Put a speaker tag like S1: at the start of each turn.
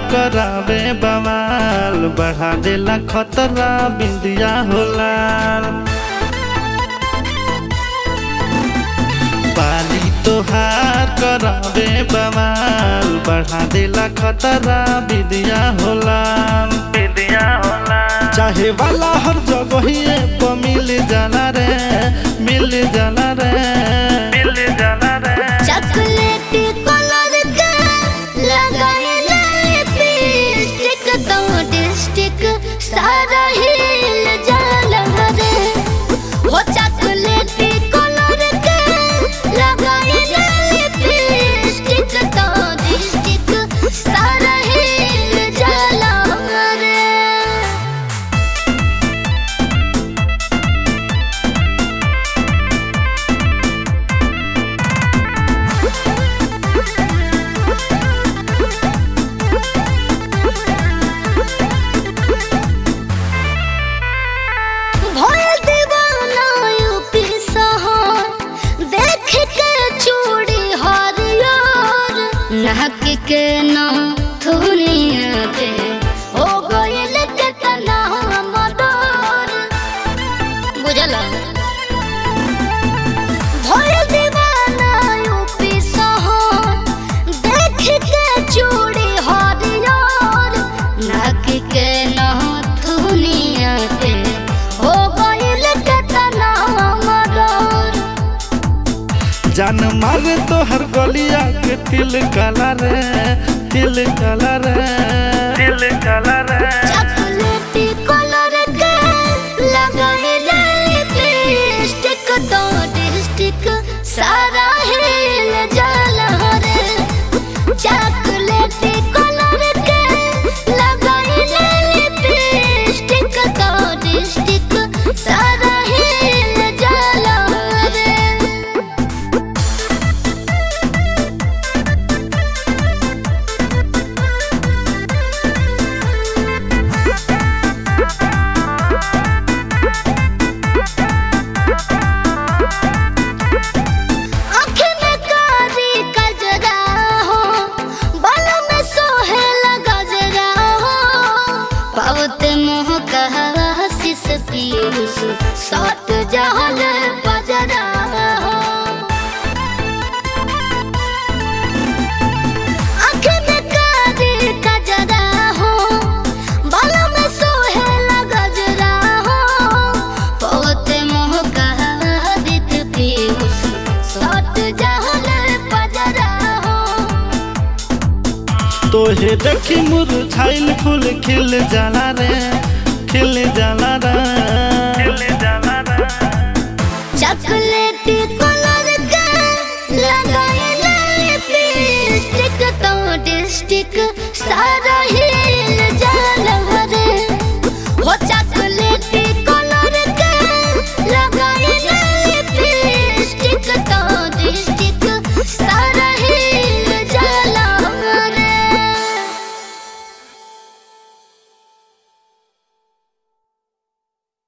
S1: करावे बवाल बढ़ा देला खतरा बिंदिया होला बाली तोहार करावे बवाल बढ़ा देला खतरा बिंदिया होला बिंदिया होला चाहे वाला हर जगह पे मिल जाला रे मिल जाला रे मिल जाला रे
S2: चॉकलेटी कलर का लगाइले लिपस्टिक तो डिस्टिक सारा हिल जाला रे हो चॉकलेटी कलर का लगाइले लिपस्टिक तो डिस्टिक सारा हिल जाला रे भोल दीवाना यूपी सहार देख के चूड़ी हरियर नाक के ना धुनिया पे हो गइल के तना मदर बुझला भोल दीवाना यूपी सहार देख के चूड़ी हरियर नाक के ना धुनिया पे हो गइल के तना मदर
S1: जान मारे तो हर गलिया के तिल काला रे तिल काला रे तिल काला रे
S2: चॉकलेटी कलर के लगाइले लिपस्टिक तो डिस्टिक सारा हिल जाला रे चॉकलेटी कलर के लगाइले लिपस्टिक तो डिस्टिक सारा हिल जाला रे आँख में कारी कजरा हो बाल में सोहेला गजरा हो पावते मोह कहा शिस पीयूष सट जहल बजरा हो आँख में कारी कजरा हो बाल में सोहेला गजरा हो पावते मोह कहा दित पीयूष सट जहल बजरा हो
S1: तोहे देखी मुरझाइल फूल खिल जाला रे खिल जाला